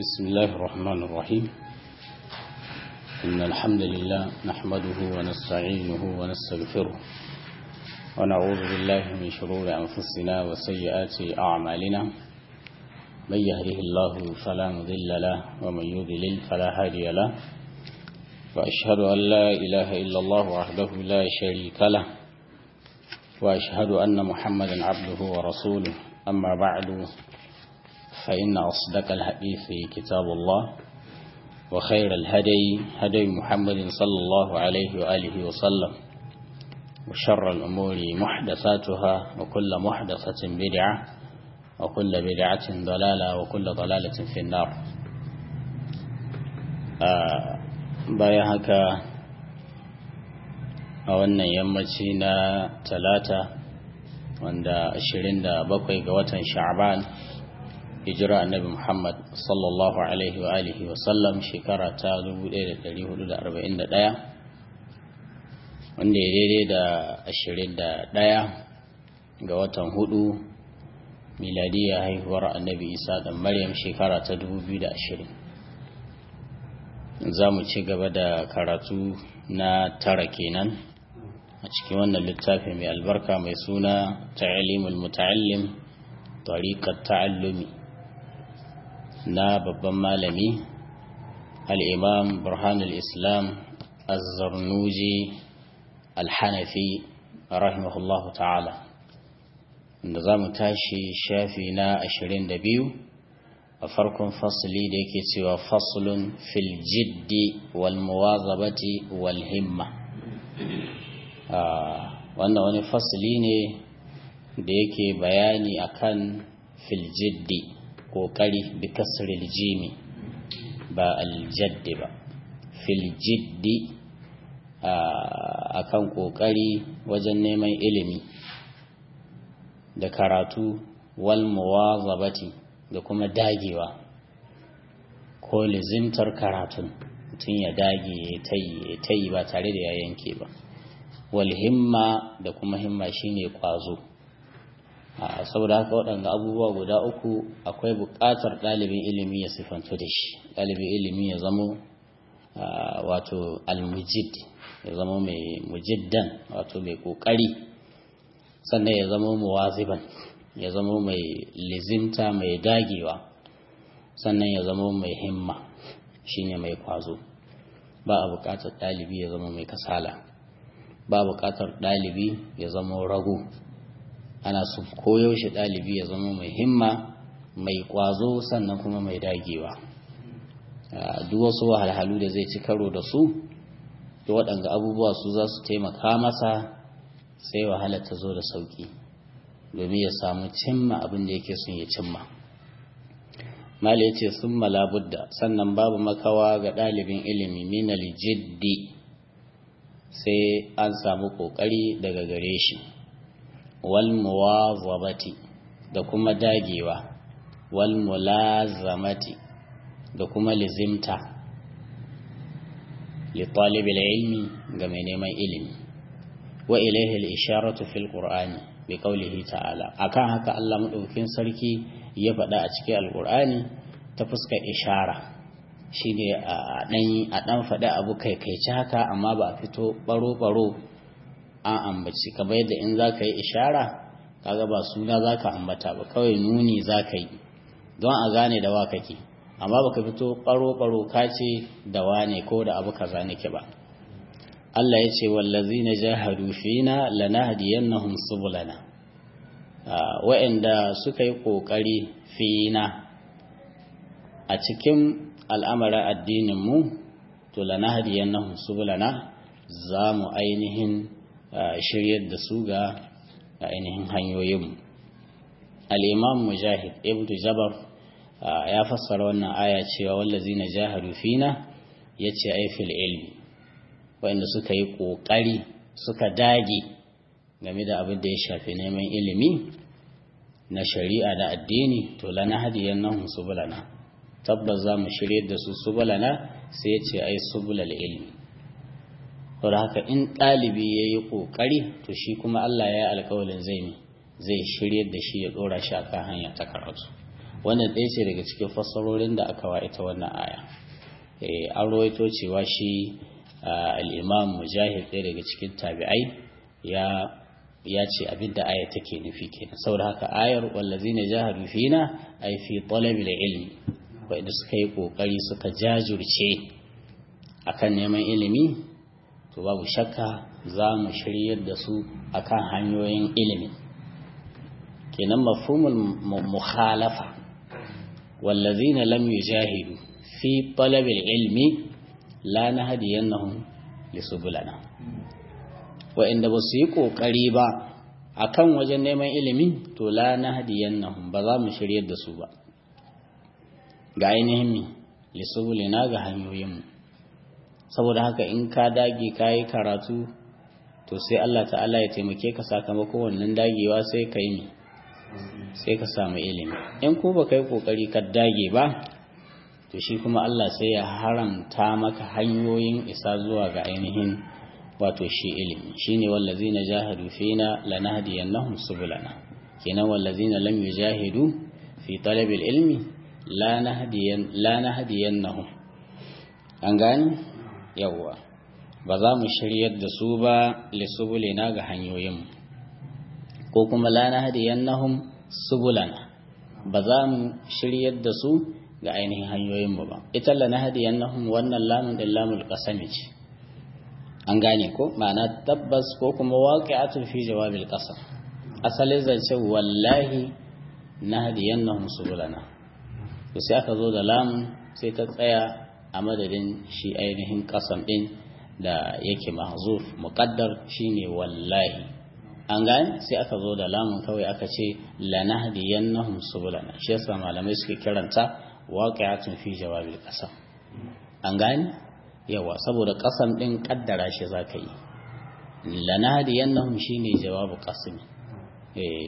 بسم الله الرحمن الرحيم إن الحمد لله نحمده ونستعينه ونستغفره ونعوذ بالله من شرور أنفسنا وسيئات أعمالنا من يهده الله فلا مضل له ومن يضلل فلا هادي له وأشهد أن لا إله إلا الله وحده لا شريك له وأشهد أن محمدا عبده ورسوله أما بعد فإن أصدق الحديث كتاب الله وخير الهدي هدي محمد صلى الله عليه وآله وسلم وشر الأمور محدثاتها وكل محدثة بدعة وكل بدعة ضلالة وكل ضلالة في النار آه بايهك أولنا يمتنا ثلاثة wanda 27 ga watan sha'ban hijira annabi Muhammad sallallahu alaihi wa alihi wa sallam shekara ta 1441 wanda ya daidai da 21 ga watan hudu miladiya haihuwar annabi Isa da Maryam shekara ta 2020 za mu ci gaba da karatu na tara kenan a cikin wannan littafi mai albarka mai suna ta'alimul muta'allim tariqat ta'allumi na babban malami al-imam burhanul islam az-zarnuji al-hanafi rahimahullahu ta'ala inda za mu tashi shafi na 22 a farkon fasli da yake cewa faslun fil jiddi wal muwazabati wal himma wannan wani fasili ne da yake bayani akan filjiddi kokari bi kasril jimi ba aljaddi ba filjiddi akan kokari wajen neman ilimi da karatu wal muwazabati da kuma dagewa ko lizimtar karatun mutum ya dage ya tayi ba tare da ya yanke ba walhimma da kuma himma shine kwazo saboda haka waɗanda abubuwa guda uku akwai buƙatar ɗalibin ilimi ya sifantu da shi ɗalibin ilimi ya zamo wato almujid ya zamo mai mujiddan wato mai ƙoƙari sannan ya zamo muwaziban ya zamo mai lizimta mai dagewa sannan ya zamo mai himma shine mai kwazo ba a buƙatar ɗalibi ya zama mai kasala ba buƙatar ɗalibi ya zama rago ana su koyaushe ɗalibi ya zama mai himma mai ƙwazo sannan kuma mai dagewa duk wasu wahalhalu da zai ci karo da su da waɗanga abubuwa su za su taimaka masa sai wahala ta zo da sauƙi domin ya samu cimma abin da yake son ya cimma mali ya ce sun malabudda sannan babu makawa ga ɗalibin ilimi minal jiddi sai an samu ƙoƙari daga gare shi wal muwazabati da kuma dagewa wal mulazamati da kuma lizimta li talibil ilmi ga mai neman ilimi wa ilaihi al-isharatu fil qur'ani bi qawlihi ta'ala akan haka Allah madaukakin sarki ya faɗa a cikin alqur'ani ta fuskar ishara shi ne a ɗan faɗi abu kai kai ci haka amma ba a fito ɓaro-ɓaro an ambaci kamar yadda in za ka yi ishara kaga ba suna za ka ambata ba kawai nuni za ka yi don a gane da wa kake amma ba ka fito ɓaro-ɓaro ka ce da wane ko da abu kaza nake ba Allah ya ce wallazi na jahadu fina lanahdiyannahum subulana wa'anda suka yi ƙoƙari fina a cikin al'amarin addininmu to lana hadiyan na subulana za mu ainihin shiryar da su ga ainihin hanyoyinmu al'imam mujahid ibn jabar ya fassara wannan aya cewa wallazi na jahadu fina ya ce aifil ilmi wanda suka yi ƙoƙari suka dage game da abin da ya shafi neman ilimi na shari'a da addini to lana hadiyan na subulana tabbas za mu shirye da su subulana sai ya ce ai subulal ilmi saboda haka in ɗalibi ya yi ƙoƙari to shi kuma Allah ya yi alƙawalin zai zai shirye da shi ya ɗora shi akan hanya ta karatu wannan ɗaya ce daga cikin fassarorin da aka wa ita wannan aya an rawaito cewa shi al'imam mujahid ɗaya daga cikin tabi'ai ya ya ce abinda aya take nufi kenan saboda haka ayar wallazina jahadu fina ay fi talabil ilmi wanda suka yi kokari suka jajurce akan neman ilimi to babu shakka za mu shiryar da su akan hanyoyin ilimi kenan mafhumul mukhalafa wallazina lam yujahidu fi talabil ilmi la nahdiyannahum lisubulana wa'inda ba su yi ƙoƙari ba a kan wajen neman ilimi to la na hadiyan nan ba za mu shiryar da su ba ga ainihin mi lisubulina ga hanyoyinmu saboda haka in ka dage ka yi karatu to sai Allah ta'ala ya taimake ka sakamakon wannan dagewa sai ka yi mi sai ka samu ilimi in ko ba ka yi ƙoƙari ka dage ba to shi kuma Allah sai ya haramta maka hanyoyin isa zuwa ga ainihin wato shi ilimi shine wallazina jahadu fina lanahdiyannahum subulana kenan wallazina lam yujahidu fi talabil ilmi la nahdiyan la nahdiyannahum an gani yawa ba za mu shiryar da su ba lisubulina ga hanyoyin ko kuma la nahdiyannahum subulana ba za mu shiryar da su ga ainihin hanyoyin mu ba ita la nahdiyannahum wannan lamun din lamul qasami ce an gane ko ma'ana tabbas ko kuma waqi'atun fi jawabil qasam asalin zance wallahi nahdiyannahum subulana to sai aka zo da lam sai ta tsaya a madadin shi ainihin qasam din da yake mahzuf muqaddar shine wallahi an gane sai aka zo da lamun kawai aka ce lanahdiyannahum subulana shi yasa malamai suke kiranta waqi'atun fi jawabil qasam an gane yawa saboda kasam din kaddara shi zaka yi lanadiyannahum shine jawabu qasmi eh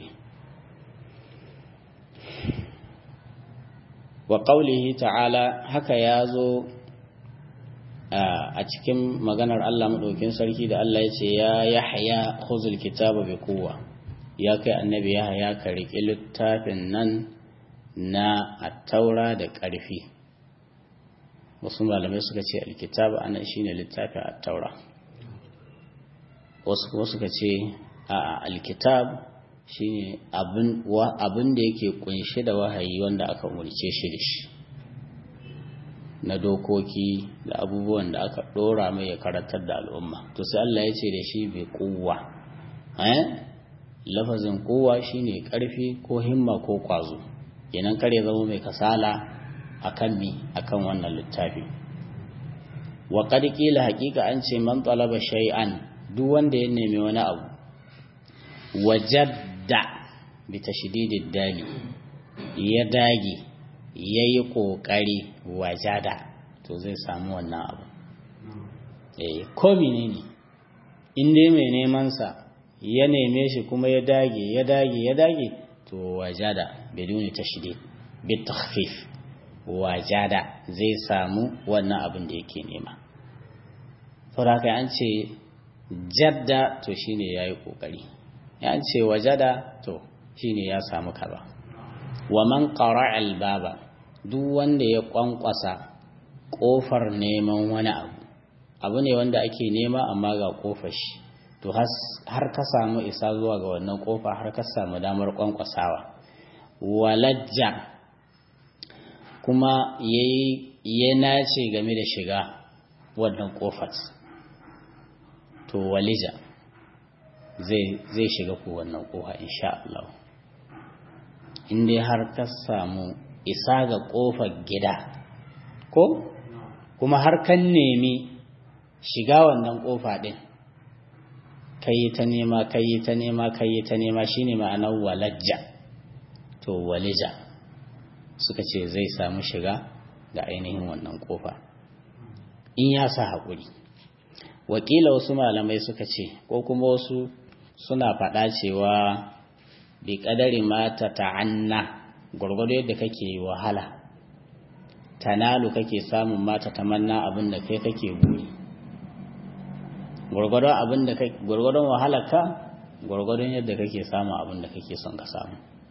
wa qawlihi ta'ala haka yazo a cikin maganar Allah madaukin sarki da Allah ya ce ya yahya khuzul kitaba bi quwwa ya kai annabi yahya ka riƙi littafin nan na at-taura da ƙarfi wasu malamai suka ce alkitab anan shine littafin at-taura wasu kuma suka ce a alkitab shine abin abin da yake kunshe da wahayi wanda aka umurce shi da shi na dokoki da abubuwan da aka dora mai ya karantar da al'umma to sai Allah ya ce da shi bai kuwa eh lafazin kuwa shine karfi ko himma ko kwazo kenan kare zama mai kasala akan mi akan wannan littafi wa qad qila haqiqa an ce man talaba shay'an duk wanda ya nemi wani abu wajadda bi tashdidid dali ya dage yayi kokari wajada to zai samu wannan abu eh ko menene in dai mai neman sa ya neme shi kuma ya dage ya dage ya dage to wajada biduni tashdid bi takhfif wajada zai samu wannan abin da yake nema saboda an ce jadda to shine yayi kokari ya ce wajada to shine ya samu kaza wa man qara'a al-baba duk wanda ya kwankwasa kofar neman wani abu abu ne wanda ake nema amma ga kofar shi to har ka samu isa zuwa ga wannan kofa har ka samu damar kwankwasawa walajja kuma ya nace game da shiga wannan kofar to walija zai shiga ku wannan kofa insha Allah in dai har ka samu isa ga kofar gida ko kuma har kan nemi shiga wannan kofa din kai ta nema kai ta nema kai ta nema shine ma'anar walajja to walija suka ce zai samu shiga ga ainihin wannan kofa in ya sa haƙuri wakila wasu malamai suka ce ko kuma wasu suna faɗa cewa bi ƙadari mata ta'anna gwargwado yadda kake wahala tanalu kake samun mata tamanna abin da kai kake buri gwargwadon abin da kai gwargwadon wahalarka gwargwadon yadda kake samun abin da kake son ka samu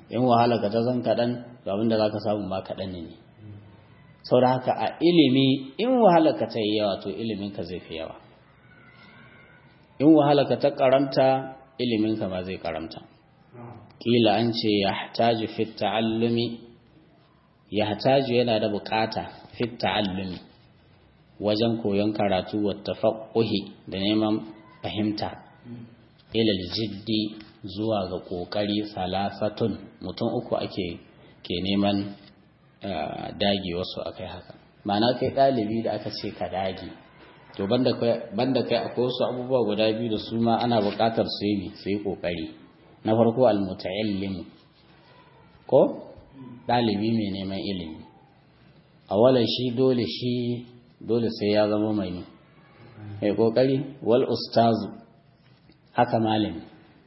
in wahala ka ta zan kaɗan to abinda za ka samu ma kaɗan ne sau da haka a ilimi in wahala ka ta yi yawa to ilimin ka zai fi yawa in wahala ka ta karanta ilimin ka ma zai karanta kila an ce ya hataju fit ta'allumi ya hataju yana da bukata fit ta'allumi wajen koyon karatu wa tafaqquhi da neman fahimta ilal jiddi zuwa ga kokari salasatun mutum uku ake ke neman dage wasu akai haka ma'ana kai ɗalibi da aka ce ka dage to banda kai akwai wasu abubuwa guda biyu da su ma ana buƙatar su yi su yi ƙoƙari na farko almuta'allim ko ɗalibi mai neman ilimi a shi dole shi dole sai ya zama mai mai ƙoƙari wal ustazu haka malami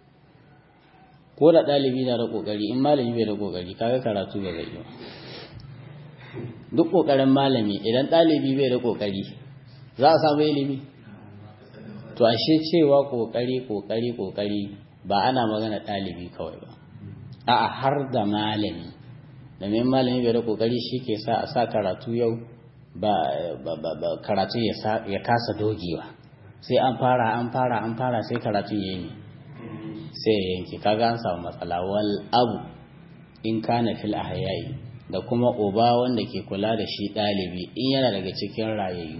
ko da ɗalibi na da ƙoƙari in malami bai da ƙoƙari kaga karatu bai zai yi duk ƙoƙarin malami idan ɗalibi bai da ƙoƙari za a samu ilimi to ashe cewa ƙoƙari ƙoƙari ƙoƙari ba ana magana ɗalibi kawai ba a'a har da malami domin malami bai da ƙoƙari shi ke sa a sa karatu yau ba karatu ya kasa dogewa sai an fara an fara an fara sai karatu ya yi sai ya yanke kaga an samu matsala wal abu in kana fil ahyayi da kuma uba wanda ke kula da shi ɗalibi in yana daga cikin rayayyu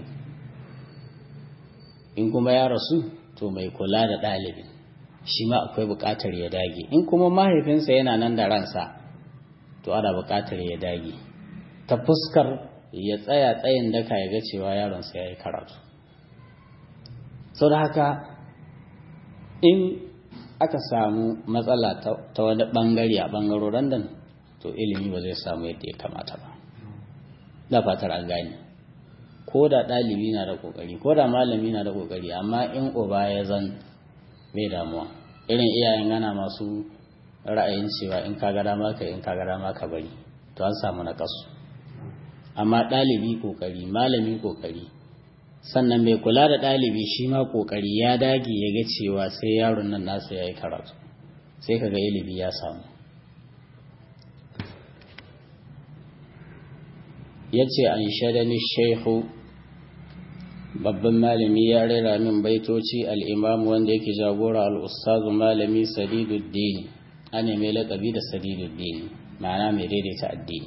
in kuma ya rasu to mai kula da ɗalibin shi ma akwai buƙatar ya dage in kuma mahaifinsa yana nan da ransa to ana buƙatar ya dage ta fuskar ya tsaya tsayin daka ya ga cewa yaronsa ya yi karatu sau da haka in aka samu matsala ta wani ɓangare a ɓangaroren nan to ilimi ba zai samu yadda ya kamata ba da fatar an gane ko da ɗalibi na da ƙoƙari ko da malami na da ƙoƙari amma in uba ya zan mai damuwa irin iyayen gana masu ra'ayin cewa in ka gada maka in ka gada maka bari to an samu na kasu amma ɗalibi ƙoƙari malami ƙoƙari sannan mai kula da ɗalibi shi ma ƙoƙari ya dage ya ga cewa sai yaron nan nasa ya yi karatu sai kaga ilimi ya samu ya ce an shaɗani shehu babban malami ya rera min baitoci al'imam wanda yake jagora al'ustazu malami sadiduddini ana mai laƙabi da sadiduddini ma'ana mai daidaita addini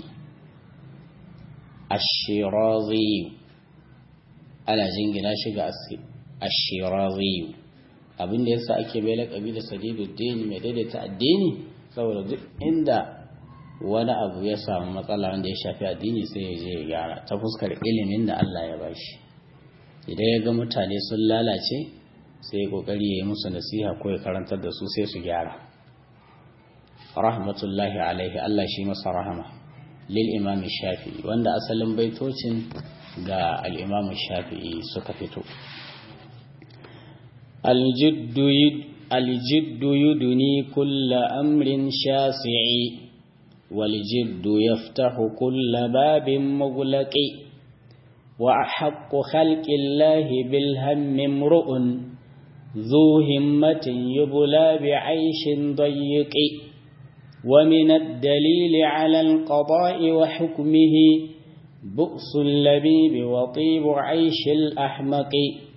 ashirazi ana jingina shi ga ashirazi abinda yasa ake mai laƙabi da sadiduddini mai daidaita addini saboda duk inda wani abu ya samu matsala wanda ya shafi addini sai ya je ya gyara ta fuskar ilimin da Allah ya bashi idan ya ga mutane sun lalace sai ya kokari ya yi musu nasiha ko ya karantar da su sai su gyara rahmatullahi alaihi Allah shi masa rahama lil imam shafi'i wanda asalin baitocin ga al imam shafi'i suka fito aljiddu aljiddu yuduni kulla amrin shasi'i والجد يفتح كل باب مغلق وأحق خلق الله بالهم امرؤ ذو همة يبلى بعيش ضيق ومن الدليل على القضاء وحكمه بؤس اللبيب وطيب عيش الأحمق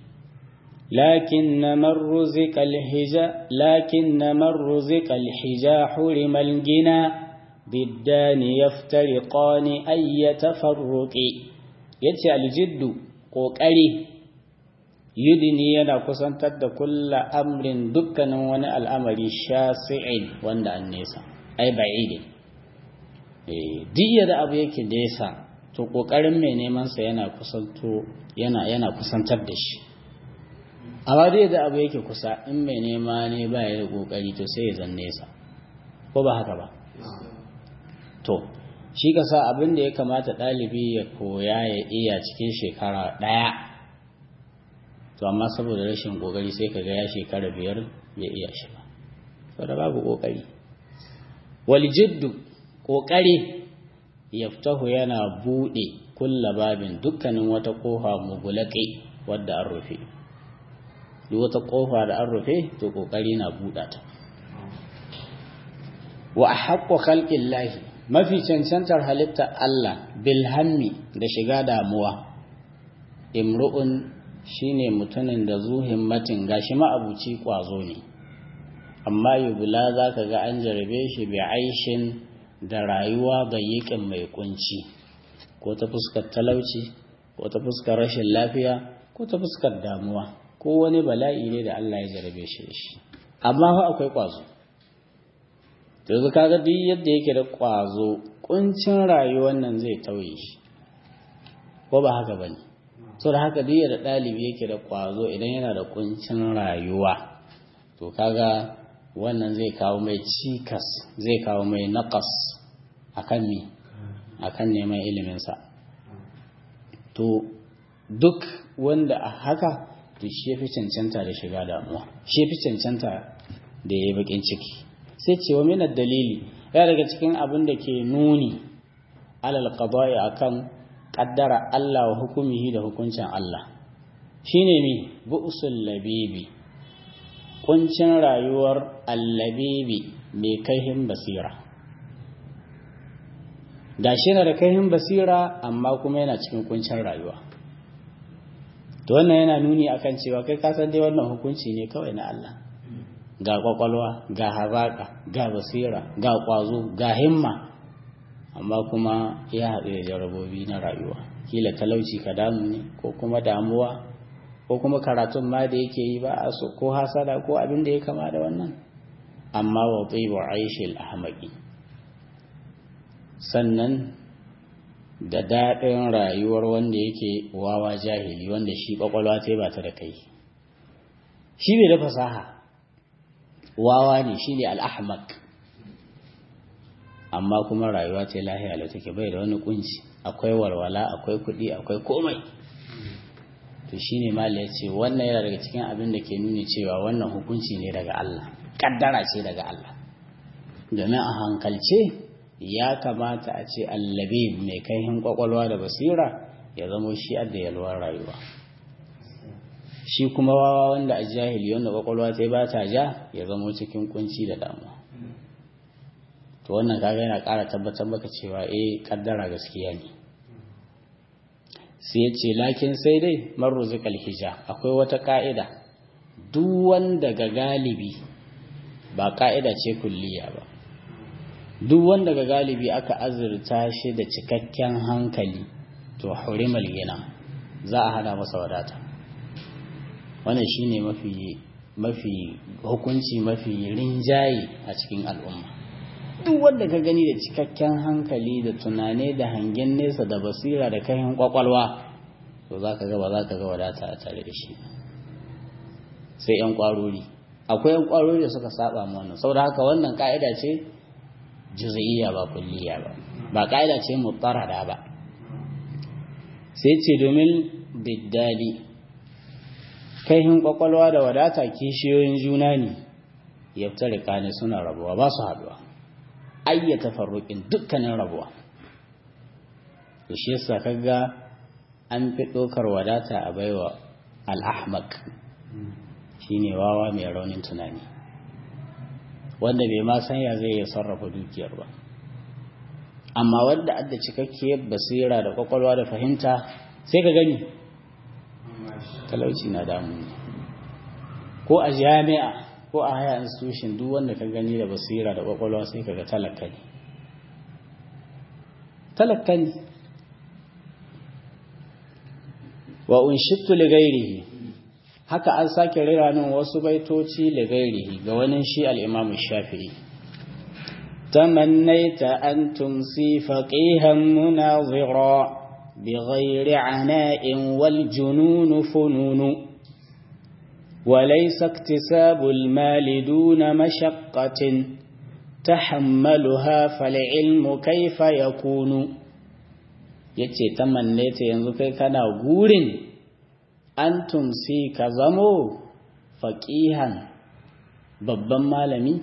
لكن من رزق الحجا لكن من رزق الحجا حرم الجنى ضدان يفترقان أي تفرق yace aljiddu ƙoƙari yudini yana kusantar da kulla amrin dukkanin wani al'amari shasi'in wanda an nesa ai ba'idi duk da abu yake nesa to ƙoƙarin mai nemansa yana kusanto yana yana kusantar da shi amma duk da abu yake kusa in mai nema ne ba ya da ƙoƙari to sai ya zan nesa ko ba haka ba to shi ka sa abin da ya kamata ɗalibi ya koya ya iya cikin shekara ɗaya to amma saboda rashin ƙoƙari sai ka ga ya shekara biyar ya iya shi ba saboda babu ƙoƙari waljiddu ƙoƙari yaftahu yana buɗe kulla babin dukkanin wata ƙofa mugulaƙi wadda an rufe duk wata ƙofa da an rufe to ƙoƙari na buɗa ta wa haqqu khalqillahi mafi cancantar halitta Allah bil hammi da shiga damuwa imru'un shine mutumin da zu himmatin gashi ma'abuci kwazo ne amma yubula zaka ga an jarabe shi bi aishin da rayuwa bayyikin mai kunci ko ta fuskar talauci ko ta fuskar rashin lafiya ko ta fuskar damuwa ko wani bala'i ne da Allah ya jarabe shi da shi amma fa akwai kwazo to yanzu kaga duk yadda yake da kwazo kuncin rayuwar nan zai tauye shi ko ba haka bane so da haka duk da ɗalibi yake da kwazo idan yana da kuncin rayuwa to kaga wannan zai kawo mai cikas zai kawo mai naƙas akan mi akan neman iliminsa to duk wanda a haka to shi fi cancanta da shiga damuwa shi fi cancanta da ya yi bakin ciki sai ce wa minar dalili ya daga cikin abin da ke nuni alal qada'i akan kaddara Allah wa hukumihi da hukuncin Allah shine mi bu'sul labibi kuncin rayuwar allabibi mai kaihin basira gashi na da kaihin basira amma kuma yana cikin kuncin rayuwa to wannan yana nuni akan cewa kai ka san dai wannan hukunci ne kawai na Allah ga kwakwalwa ga hazaka ga basira ga kwazo ga himma amma kuma ya haɗu da jarabobi na rayuwa kila talauci ka damu ne ko kuma damuwa ko kuma karatun ma da yake yi ba a so ko hasada ko abin da ya kama da wannan amma wa tsibu aishil ahmaqi sannan da daɗin rayuwar wanda yake wawa jahili wanda shi ƙwaƙwalwa ta ba ta da kai shi bai da fasaha wawa ne shi ne al'ahmak amma kuma rayuwa ta lahiya da take bai da wani kunci akwai walwala akwai kuɗi akwai komai to shi ne mala ya ce wannan yana daga cikin abin da ke nuni cewa wannan hukunci ne daga Allah ƙaddara ce daga Allah domin a hankalce ya kamata a ce allabi mai kaihin kwakwalwa da basira ya zamo shi adda yalwar rayuwa shi kuma wawa wanda a jahili wanda kwakwalwa ta ba ta ja ya zamo cikin kunci da damuwa to wannan kaga yana ƙara tabbatar maka cewa eh kaddara gaskiya ne sai ya ce lakin sai dai marruzikal hija akwai wata ka'ida duk wanda ga galibi ba ka'ida ce kulliya ba duk wanda ga galibi aka azurta shi da cikakken hankali to hurimal gina za a hana masa wadata wannan shine mafi mafi hukunci mafi rinjaye a cikin al'umma duk wanda ka gani da cikakken hankali da tunane da hangen nesa da basira da kayan kwakwalwa to za ka ga ba za ka ga wadata a tare da shi sai 'yan kwarori akwai 'yan kwarori da suka saba mu wannan saboda haka wannan ka'ida ce juz'iyya ba kulliya ba ba ka'ida ce mutarada ba sai ce domin biddali kaihin kwakwalwa da wadata kishiyoyin juna ne yaftarika ne suna rabuwa ba su haduwa ayyata farruƙin dukkanin rabuwa to shi yasa kaga an fi ɗaukar wadata a baiwa al-ahmaq shine wawa mai raunin tunani wanda bai ma san ya zai iya sarrafa dukiyar ba amma wanda adda cikakkiyar basira da kwakwalwa da fahimta sai ka gani talauci na damu ko a jami'a ko a haya institution duk wanda ka gani da basira da kwakwalwa sai ka ga talaka ne talaka ne wa unshittu li ghairihi haka an sake rera min wasu baitoci li ghairihi ga wani shi al-Imam Shafi'i tamannaita an tumsi faqihan munazira بغير عناء والجنون فنون وليس اكتساب المال دون مشقة تحملها فالعلم كيف يكون yace tamannaita yanzu kai kana gurin an tumsi ka zamo faƙihan babban malami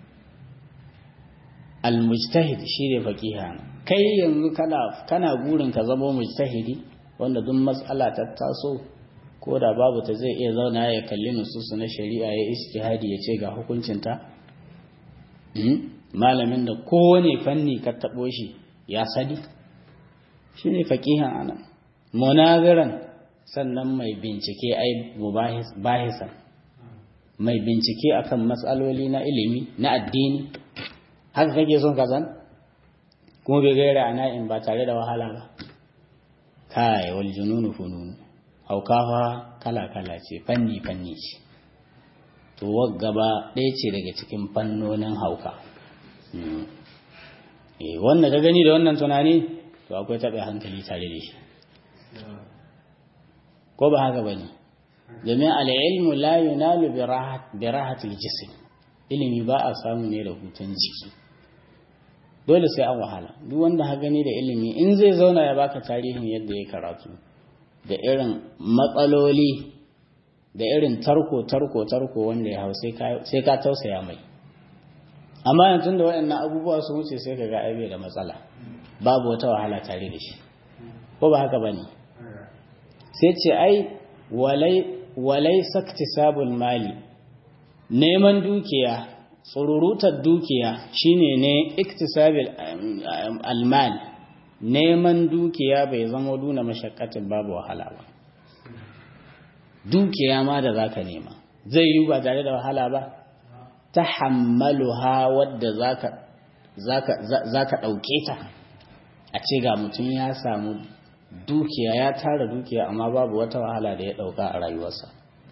almujtahid shi ne faƙihan kai yanzu kana kana gurin ka zamo mujtahidi wanda duk matsala ta taso ko da babu ta zai iya zauna ya kalli nususu na shari'a ya istihadi ya ce ga hukuncinta malamin da kowane fanni ka taɓo shi ya sani shi ne faƙihan anan munaziran sannan mai bincike ai bahisan mai bincike akan matsaloli na ilimi na addini haka kake son kazan kuma bai gaira a na'in ba tare da wahala ba kai wal jununu fununu haukawa kala-kala ce fanni-fanni ce to gaba ɗaya ce daga cikin fannonin hauka wanda ka gani da wannan tunani to akwai taɓa hankali tare da shi ko ba haka ba ne domin al'ilmu la yunalu bi rahatul jism ilimi ba a samu ne da hutun jiki dole sai an wahala duk wanda ha gani da ilimi in zai zauna ya baka tarihin yadda ya karatu da irin matsaloli da irin tarko tarko tarko wanda ya hau sai ka tausaya mai amma yanzu da waɗannan abubuwa su wuce sai ka ga aibe da matsala babu wata wahala tare da shi ko ba haka bane sai ce ai walai walai saktisabul mali neman dukiya tsururutar dukiya shine ne iktisabil almal neman dukiya bai zama duna mashakkatin babu wahala ba dukiya ma da zaka nema zai yi ba tare da wahala ba ta hammaluha wadda zaka zaka zaka dauke ta a ce ga mutum ya samu dukiya ya tara dukiya amma babu wata wahala da ya dauka a rayuwarsa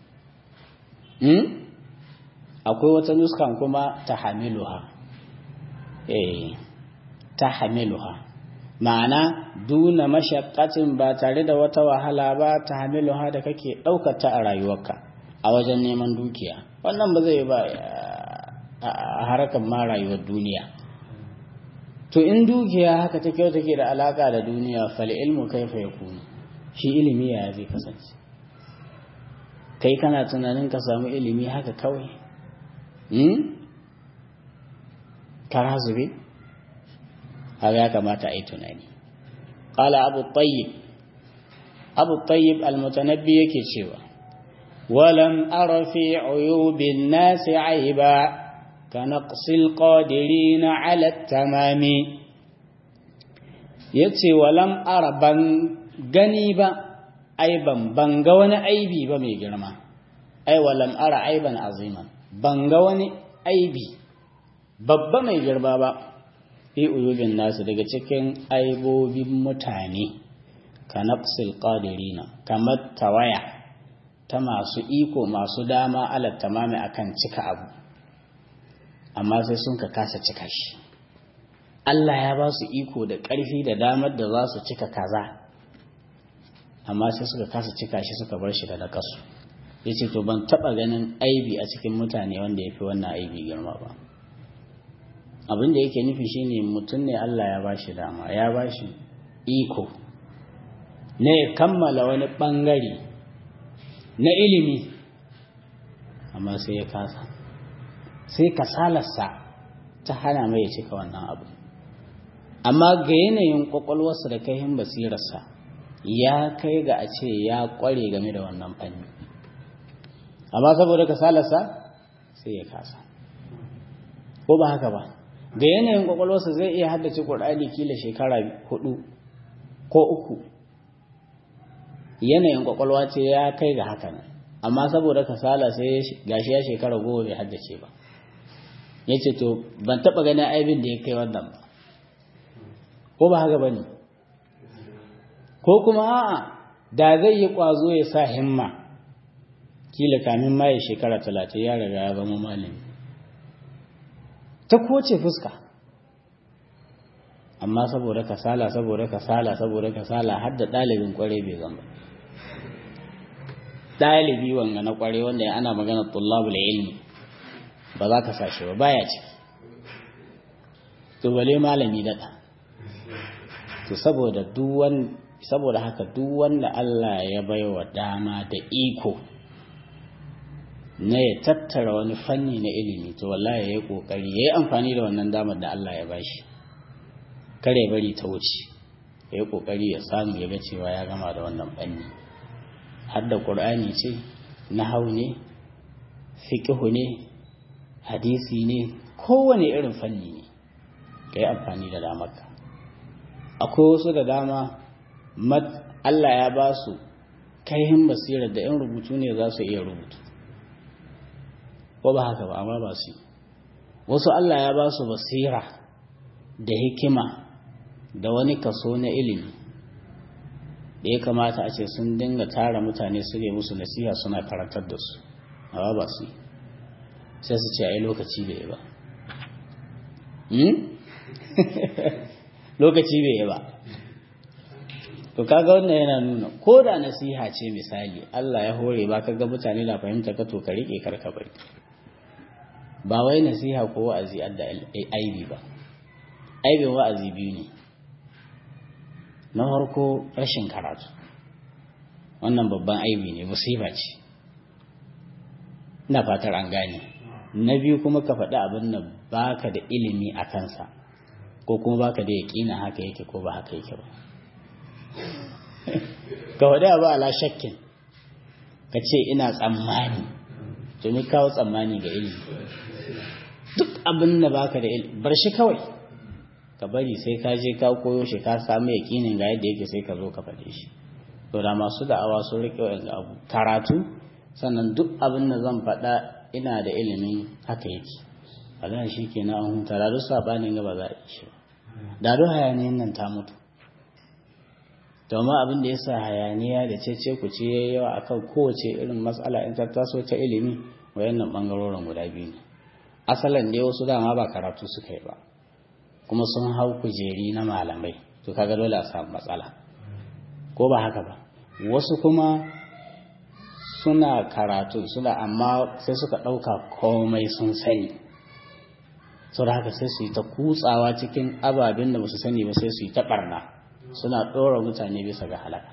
akwai wata nuskan kuma ta hamiluha eh ta hamiluha ma'ana duna mashaqqatin ba tare da wata wahala ba ta hamiluha da kake daukar ta a rayuwarka a wajen neman dukiya wannan ba zai ba a harkar ma rayuwar duniya to in dukiya haka ta kyau take da alaka da duniya fal ilmu kaifa yakunu shi ilimi ya zai kasance kai kana tunanin ka samu ilimi haka kawai kara zube haka ya kamata a yi tunani ƙala abu tayyib abu tayyib almutanabbi yake cewa walam ara fi uyubin nasi aiba ka naqsil qadirina ala tamami yace walam ara ban gani ba aiban ban ga wani aibi ba mai girma ai walam ara aiban aziman ban ga wani aibi babba mai girma ba fi uyubin nasu daga cikin aibobin mutane ka nafsil qadirina kamar tawaya ta masu iko masu dama alat tamami akan cika abu amma sai sun ka kasa cika shi Allah ya ba su iko da ƙarfi da damar da za su cika kaza amma sai suka kasa cika shi suka bar shi da nakasu ya ce to ban taɓa ganin aibi a cikin mutane wanda ya fi wannan aibi girma ba abin da yake nufi shine mutum ne Allah ya bashi dama ya bashi iko ne ya kammala wani ɓangare na ilimi amma sai ya kasa sai kasalarsa ta hana mai ya cika wannan abu amma ga yanayin kwakwalwarsa da kaihin basirarsa ya kai ga a ce ya kware game da wannan fanni amma saboda kasalarsa sai ya kasa ko ba haka ba ga yanayin kwakwalwarsa zai iya haddace ƙur'ani kila shekara hudu ko uku yanayin kwakwalwa ce ya kai ga haka nan amma saboda kasala sai gashi ya shekara goma bai haddace ba ya ce to ban taɓa ganin aibin da ya kai wannan ba ko ba haka ba ne ko kuma a'a da zai yi ƙwazo ya sa himma kila kamin ma ya shekara talatin ya riga ya zama malami ta koce fuska amma saboda kasala saboda kasala saboda kasala har da ɗalibin ƙware bai zama ɗalibi wanga na ƙware wanda ana magana tullabul ilmi ba za ka sashe ba baya ciki to bale malami daɗa to saboda duwan saboda haka duk wanda Allah ya baiwa dama da iko na ya tattara wani fanni na ilimi to wallahi ya yi kokari ya yi amfani da wannan damar da Allah ya bashi kare bari ta wuce ya yi kokari ya samu ya ga cewa ya gama da wannan fanni har da ƙur'ani ce nahau ne fiqhu ne hadisi ne kowane irin fanni ne ka yi amfani da damarka akwai wasu da dama Allah ya ba su kaihin basirar da in rubutu ne za su iya rubutu ko ba haka ba amma ba su yi wasu Allah ya ba su basira da hikima da wani kaso na ilimi da ya kamata a ce sun dinga tara mutane su ne musu nasiha suna karantar da su amma ba su yi sai su ce a yi lokaci bai ba lokaci bai ba to kaga wannan yana nuna ko da nasiha ce misali Allah ya hore ba kaga mutane na fahimta ka to ka rike karka bari ba wai nasiha ko wa'azi adda aibi ba aibin wa'azi biyu ne na farko rashin karatu wannan babban aibi ne musiba ce ina fatar an gane na biyu kuma ka faɗi abin da baka da ilimi a kansa ko kuma baka da yaƙina haka yake ko ba haka yake ba ka faɗi abu ala shakkin ka ce ina tsammani to ni kawo tsammani ga ilimi duk abin da baka da ilimi bar shi kawai ka bari sai ka je ka koyo shi ka samu yaƙinin ga yadda yake sai ka zo ka faɗe shi to da masu da'awa sun riƙe wa'in abu karatu sannan duk abin da zan faɗa ina da ilimin haka yake Allah shi ke na an huta da duk sabanin gaba za a yi shi da duk hayaniyan nan ta mutu domin abin da ya sa hayaniya da cece ku ce ya yawa akan kowace irin matsala in ta taso ta ilimi wayannan bangarorin guda biyu ne asalan dai wasu dama ba karatu suka yi ba kuma sun hau kujeri na malamai to kaga dole a samu matsala ko ba haka ba wasu kuma suna karatu suna amma sai suka ɗauka komai sun sani sau da haka sai su yi ta kutsawa cikin ababen da ba su sani ba sai su yi ta ɓarna suna ɗora mutane bisa ga halaka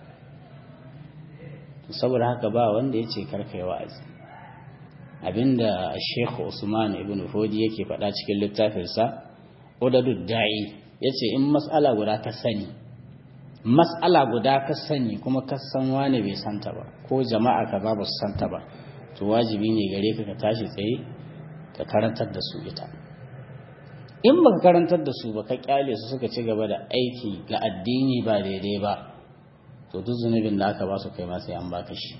saboda haka ba wanda ya ce karkai wa'azi abinda shekhu usman ibn fodi yake faɗa cikin littafinsa udadud da'i ya ce in mas'ala guda ka sani mas'ala guda ka sani kuma ka san wane bai santa ba ko jama'a ka ba su santa ba to wajibi ne gare ka ka tashi tsaye ka karantar da su ita in ba ka karantar da su ba ka kyale su suka ci gaba da aiki ga addini ba daidai ba to duk zunubin da aka ba su kai ma sai an baka shi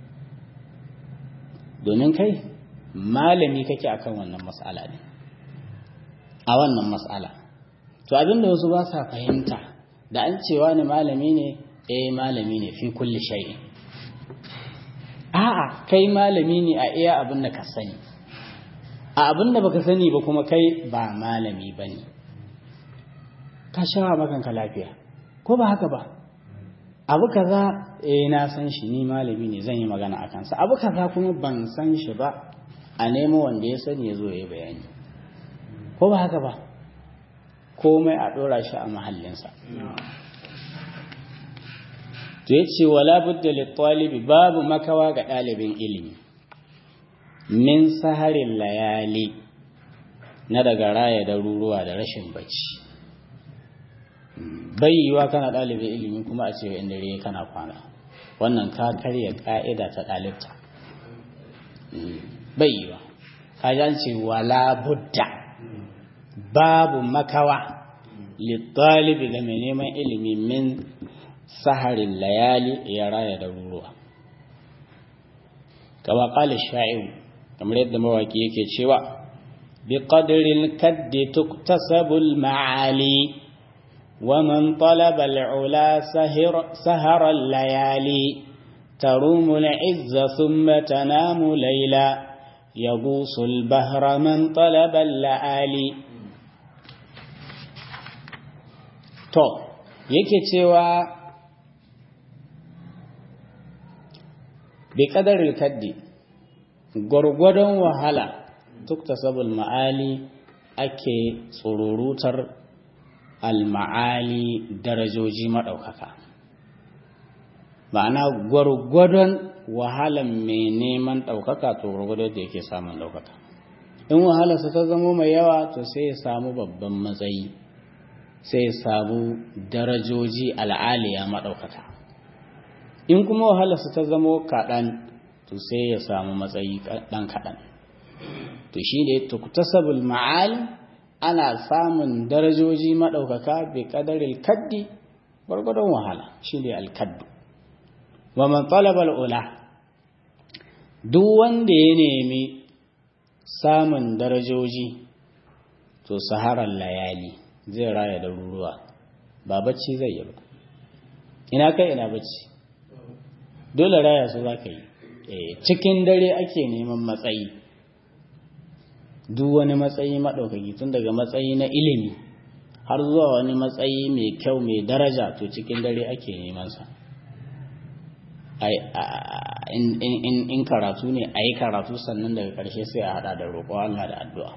domin kai malami kake akan wannan mas'ala ne a wannan mas'ala to abinda wasu ba sa fahimta da an cewa ne malami ne eh malami ne fi kulli shay'in a'a kai malami ne a iya abin da ka sani a abin da baka sani ba kuma kai ba malami bane ka shawa makanka lafiya ko ba haka ba abu kaza eh na san shi ni malami ne zan yi magana a kansa abu kaza kuma ban san shi ba a nemo wanda ya sani ya zo ya yi bayani ko ba haka ba komai a ɗora shi a mahallinsa to ya ce wala budda littalibi babu makawa ga ɗalibin ilimi min saharin layali na daga raya da ruruwa da rashin bacci bai yiwa kana ɗalibin ilimi kuma a ce inda dare kana kwana wannan ka karya ƙa'ida ta ɗalibta bai yiwa ka ce wala budda babu makawa littalibi ga mai neman ilimi min saharin layali ya raya da ruruwa kama ƙali sha'iru kamar yadda mawaki yake cewa bi ƙadirin kaddi tuktasabul ma'ali wa man talaba al'ula saharar layali tarumu al'izza thumma tanamu layla يغوص البهر من طلب اللآلي to yake cewa bi ƙadarin kaddi gwargwadon wahala tuktasabul ma'ali ake tsururutar al-ma'ali darajoji maɗaukaka ma'ana gwargwadon wahalan mai neman ɗaukaka to gwargwadon da yake samun ɗaukaka in wahalarsa ta zamo mai yawa to sai ya samu babban matsayi sai ya samu darajoji al'aliya maɗaukaka in kuma wahalarsa ta zamo kaɗan to sai ya samu matsayi ɗan kaɗan to shi ne tuktasabul ma'ali ana samun darajoji maɗaukaka bi ƙadaril kaddi gwargwadon wahala shi ne alkaddu wa man talabal ula duk wanda ya nemi samun darajoji to saharar layali zai raya da ruruwa ba bacci zai yi ba ina kai ina bacci dole raya su za ka yi cikin dare ake neman matsayi duk wani matsayi maɗaukaki tun daga matsayi na ilimi har zuwa wani matsayi mai kyau mai daraja to cikin dare ake nemansa in karatu ne a yi karatu sannan daga ƙarshe sai a haɗa da roƙo Allah da addu'a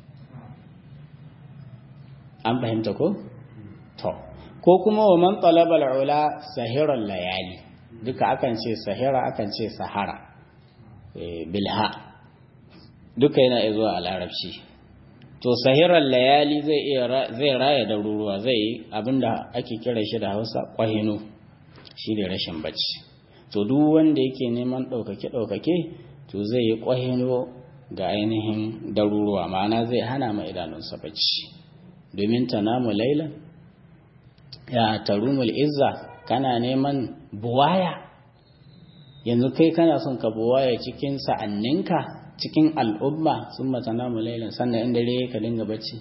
an fahimta ko? to ko kuma wa man talabal ula sahirar layali duka akan ce sahira akan ce sahara bilha duka yana iya zuwa a larabci to sahirar layali zai iya zai raya da ruruwa zai yi abinda ake kira shi da hausa kwahino shi da rashin bacci to duk wanda yake neman ɗaukake ɗaukake to zai yi kwahino ga ainihin daruruwa ma'ana zai hana ma idanunsa bacci domin ta namu lailan ya tarumul izza kana neman buwaya yanzu kai kana son ka buwaya cikin sa'anninka cikin al'umma sun mata namu lailan sannan inda dare ka dinga bacci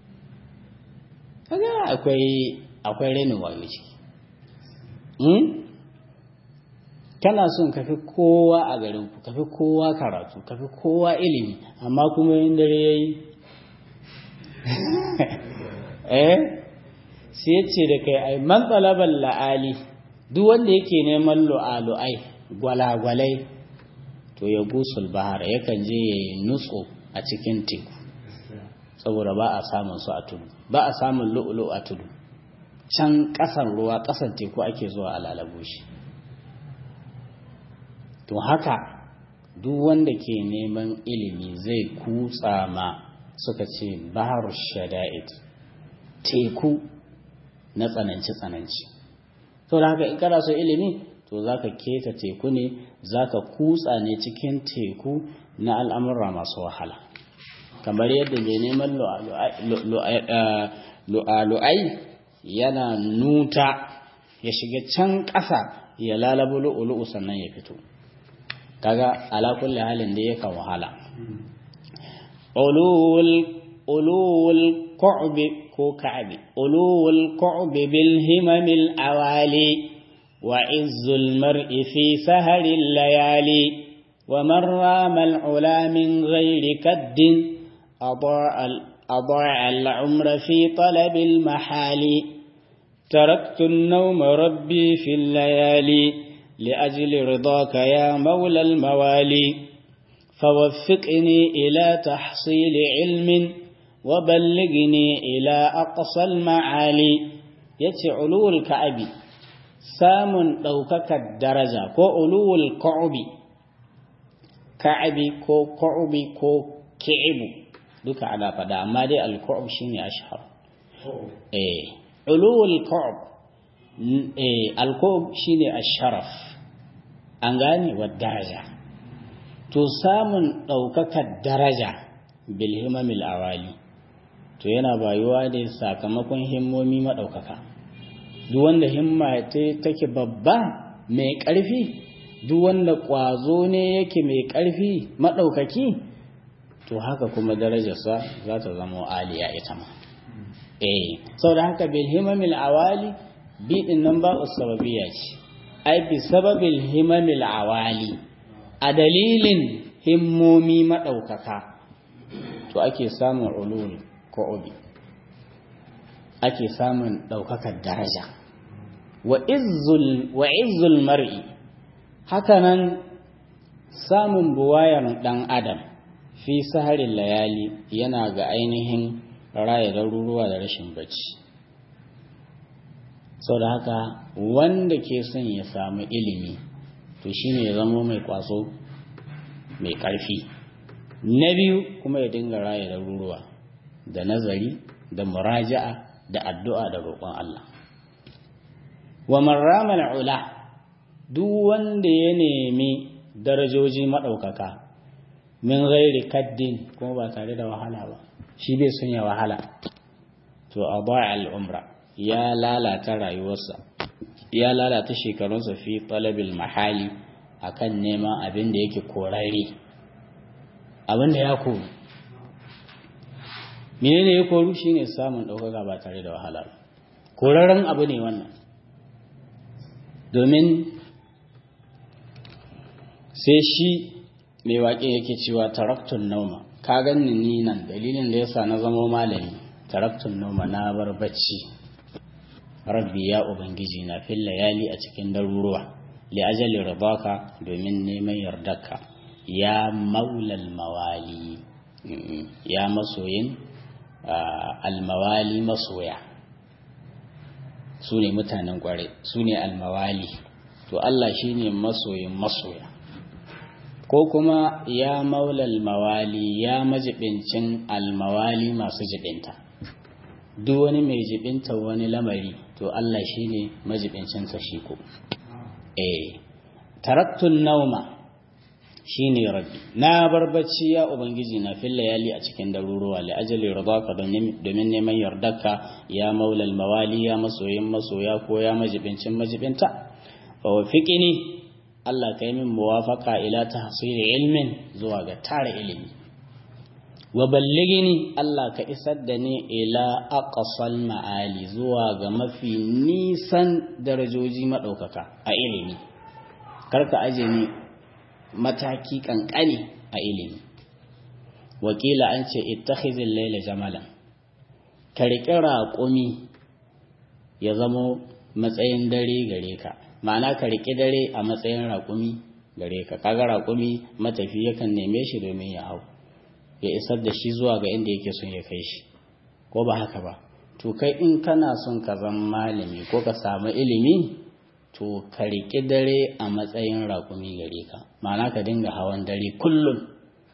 kaga akwai akwai renin wayo ciki kana son ka fi kowa a garin ku ka fi kowa karatu ka fi kowa ilimi amma kuma yin dare yayi eh sai ce da kai ai man talabal la'ali duk wanda yake neman lu'alu'ai gwalagwalai to ya gusul bahar yakan je ya yi nutso a cikin teku saboda ba a samun su a tudu ba a samun lu'ulu a tudu can ƙasan ruwa ƙasan teku ake zuwa a lalabo shi to haka duk wanda ke neman ilimi zai kutsa ma suka ce bahar shada'id teku na tsananci-tsananci to da haka in kana so ilimi to za ka keta teku ne za ka kutsa ne cikin teku na al'amurra masu wahala kamar yadda mai neman lu'alu'ai yana nuta ya shiga can ƙasa ya lalabu lu'ulu'u sannan ya fito kaga ala kulli halin da yakan wahala ulul ku'bi ko ka'bi ulul ku'bi bil himamil awali وعز المرء في سهر الليالي ومن رام العلا من غير كد أضاع, أضاع العمر في طلب المحال تركت النوم ربي في الليالي لأجل رضاك يا مولى الموالي فوفقني إلى تحصيل علم وبلغني إلى أقصى المعالي يتعلو الكعبي samun ɗaukakar daraja ko uluwul ka'ubi ka'abi ko ka'ubi ko ki'ibu duka ana faɗa amma dai al-ka'ub shine ashhar eh uluwul ka'ub eh al-ka'ub shine asharaf an gane wa daraja to samun ɗaukakar daraja bil himamil awali to yana bayuwa da sakamakon himmomi maɗaukaka duk wanda himma take babba mai ƙarfi duk wanda ƙwazo ne yake mai ƙarfi maɗaukaki to haka kuma darajarsa za ta zama aliya ita ma eh sau da haka bil himamil awali biɗin nan ba sababiya ce ai bi sababil himamil awali a dalilin himmomi maɗaukaka to ake samun ulul ko obi ake samun ɗaukakar daraja wa izzul mar'i hakanan samun buwayar ɗan adam fi saharin layali yana ga ainihin raya daruruwa da rashin bacci sau da haka wanda ke son ya samu ilimi to shine ya zama mai kwaso mai ƙarfi na biyu kuma ya dinga raya daruruwa da nazari da muraja'a da addu'a da roƙon Allah. Wa marramal ula duk wanda ya nemi darajoji maɗaukaka, min ghairi kaddin kuma ba tare da wahala ba shi bai son ya wahala to adaa al-umra ya lalata rayuwarsa ya lalata shekarunsa fi talabil mahali akan neman abin da yake korare abin da ya koru menene ya koru shine samun ɗaukaka ba tare da wahala ba koraren abu ne wannan domin sai shi mai waƙe yake cewa taraktun nauma ka ganni ni nan dalilin da yasa na zama malami taraktun nauma na bar bacci rabbi ya ubangiji na fil layali a cikin daruruwa li ajali ridaka domin neman yardarka ya maulal mawali ya masoyin almawali masoya su ne mutanen kware su ne almawali to Allah shi ne masoyin masoya ko kuma ya maulal mawali ya majibincin almawali masu jibinta duk wani mai jibinta wani lamari to Allah shi ne majibincinsa shi ko eh taraktun nauma shi ne rabbi na bar bacci ya ubangiji na fil layali a cikin daruruwa li ajali ridaka domin neman yardarka ya maulal mawali ya masoyin masoya ko ya majibincin majibinta fa wafiqini Allah kai min muwafaqa ila tahsili ilmin zuwa ga tara ilimi wa ballighini Allah ka isar da ni ila aqsal ma'ali zuwa ga mafi nisan darajoji madaukaka a ilimi karka aje ni mataki kankani a ilimi wakila an ce ittakhizil laila jamalan ka riƙi raƙumi ya zamo matsayin dare gare ka ma'ana ka riƙi dare a matsayin raƙumi gare ka kaga raƙumi matafi yakan neme shi domin ya hau ya isar da shi zuwa ga inda yake son ya kai shi ko ba haka ba to kai in kana son ka zama malami ko ka samu ilimi to ka riƙi dare a matsayin raƙumi gare ka ma'ana ka dinga hawan dare kullum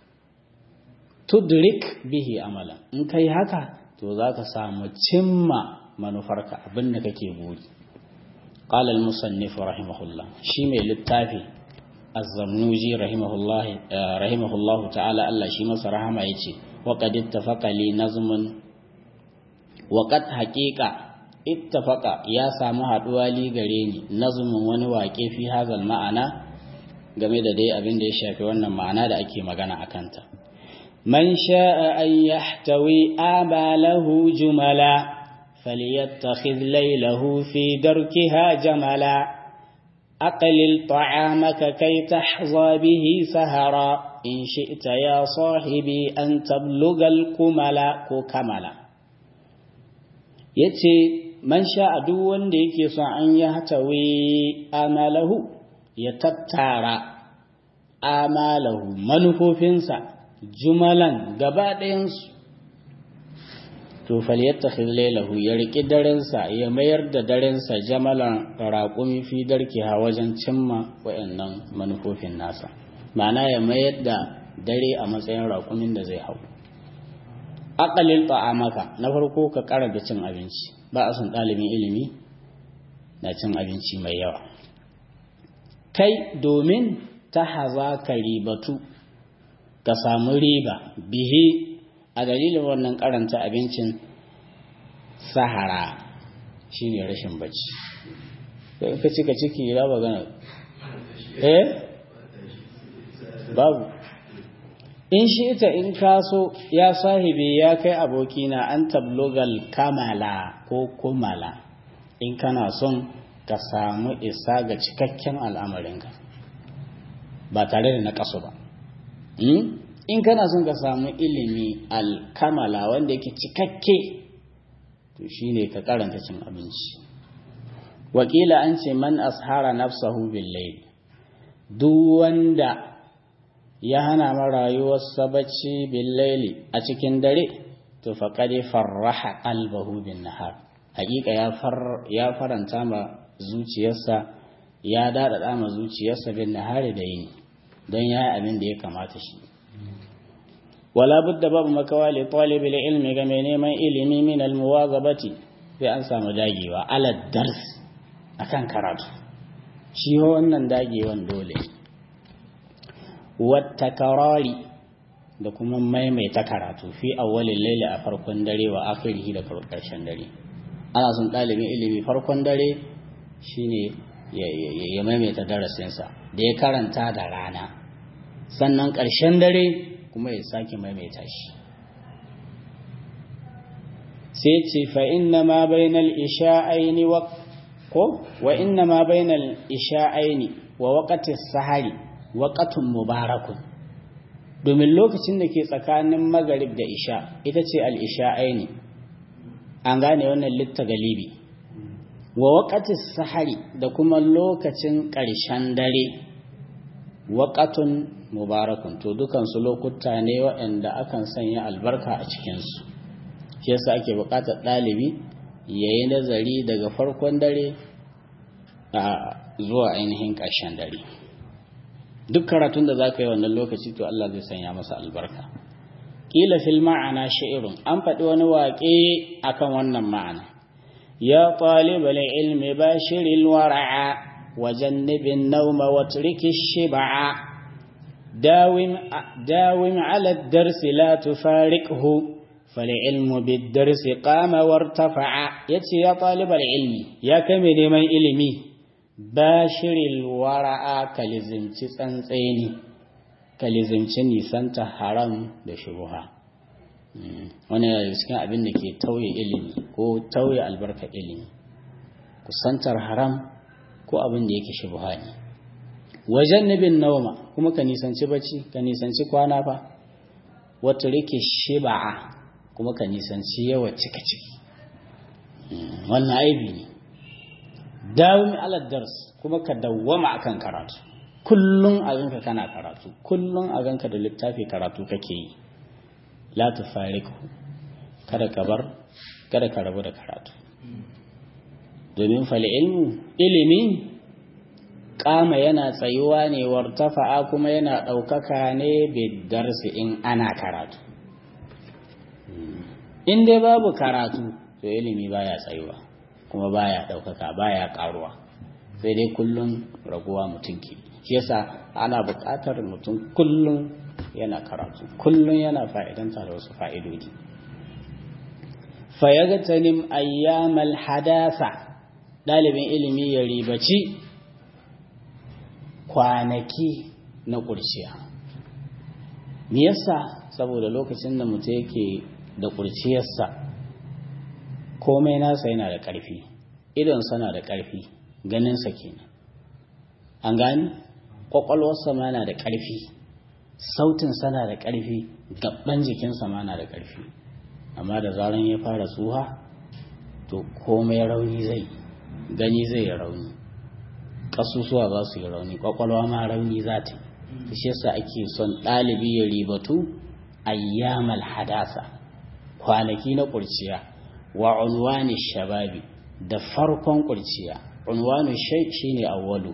tudrik bihi amala in kai haka to za ka samu cimma manufarka abin da kake buri قال المصنف رحمه الله شي mai littafi az-zamnuji rahimahullah rahimahullah ta'ala Allah shi masa rahama yace wa qad ittafaqa li nazmun wa qad haqiqa ittafaqa ya samu haduwa li gare ni nazmun wani waƙe fi hazal ma'ana game da dai abin da ya shafi wannan ma'ana da ake magana akan ta man sha'a an yahtawi abalahu jumala فليتخذ ليله في دركها جملا أقلل طعامك كي تحظى به سهرا إن شئت يا صاحبي أن تبلغ الكملا كملا yace man sha duk wanda yake son an ya hatawi amalahu ya tattara amalahu manufofinsa jumalan gaba ɗayansu to falyattakhidh laylahu ya riki darensa ya mayar da darensa jamalan raqumi fi darkiha wajen cimma wayannan manufofin nasa ma'ana ya mayar da dare a matsayin raƙumin da zai hau aqalil ta'amaka na farko ka karanta cin abinci ba a son ɗalibin ilimi na cin abinci mai yawa kai domin ta haza ka ribatu ka samu riba bihi a dalilin wannan karanta abincin sahara shine rashin bacci sai ka cika ciki ya ba gana eh babu in shi ita in kaso ya sahibi ya kai abokina an tablogal kamala ko kumala in kana son ka samu isa ga cikakken al'amarinka ba tare da na kaso ba in kana son ka samu ilimi alkamala wanda yake cikakke to shine ka karanta cin abinci wakila an ce man ashara nafsahu billayl duk wanda ya hana ma rayuwarsa bacci billayli a cikin dare to faqad farraha qalbahu bin nahar hakika ya far ya faranta ma zuciyarsa ya dada ma zuciyarsa bin nahari da yini don ya abin da ya kamata shi wala budda babu makawa li talib ilmi ga mai neman ilimi min al muwazabati sai an samu dagewa ala dars akan karatu shi wannan dagewan dole wat takarari da kuma maimaita karatu fi awwalin laili a farkon dare wa akhirihi da karshen dare ana son ɗalibin ilimi farkon dare shine ya maimaita darasinsa da ya karanta da rana sannan ƙarshen dare kuma ya sake maimaita shi sai ce fa inna ma bainal isha'aini wa ko wa inna ma bainal isha'aini wa waqati sahari waqatun mubarakun domin lokacin da ke tsakanin magarib da isha ita ce al isha'aini an gane wannan litta galibi wa waqati sahari da kuma lokacin ƙarshen dare waqatun mubarakun to dukansu lokuta ne waɗanda akan sanya albarka a cikinsu shi yasa ake buƙatar ɗalibi ya yi nazari daga farkon dare a zuwa ainihin ƙarshen dare duk karatun da za ka yi wannan lokaci to Allah zai sanya masa albarka ƙila fil ma'ana sha'irun an faɗi wani waƙe akan wannan ma'ana ya ɗalibal ilmi bashiril wara'a وجنب النوم واترك الشبع داوم, داوم على الدرس لا تفارقه فالعلم بالدرس قام وارتفع يتي يا طالب العلم يا كمي نيمان علمي باشر الورع كلزمتي تسنتيني كلزمتي نيسانتا حرام da shubha wani daga cikin abin da ke tauye ilimi ko tauye albarka ilimi kusantar haram ko abin da yake shubha ne wajen nabin nauma kuma ka nisanci bacci ka nisanci kwana fa wata rike shiba'a kuma ka nisanci yawa cika ciki wannan aibi ne dawami alad dars kuma ka dawwama akan karatu kullum a ganka kana karatu kullum a ganka da littafi karatu kake yi la tufariku kada ka bar kada ka rabu da karatu domin fal ilmu ilimi kama yana tsayuwa ne wartafa'a kuma yana ɗaukaka ne bidarsi in ana karatu in dai babu karatu to ilimi baya tsayuwa kuma baya ɗaukaka baya ƙaruwa sai dai kullum raguwa mutum ke shi yasa ana buƙatar mutum kullum yana karatu kullum yana fa'idanta da wasu fa'idodi fayagtanim ayyamal hadasa ɗalibin ilimi ya ribaci kwanaki na ƙurciya me yasa saboda lokacin da mutum yake da ƙurciyarsa komai nasa yana da ƙarfi idonsa na da ƙarfi ganinsa kenan an gani ƙwaƙwalwarsa ma na da ƙarfi sautinsa na da ƙarfi gaban jikinsa ma na da ƙarfi amma da zaran ya fara tsuha to komai rauni zai gani zai yi rauni ƙasusuwa za su yi rauni ƙwaƙwalwa ma rauni za ta yi shi yasa ake son ɗalibi ya ribatu ayyamal hadasa kwanaki na ƙurciya wa unwani shababi da farkon ƙurciya unwani shai shine awwalu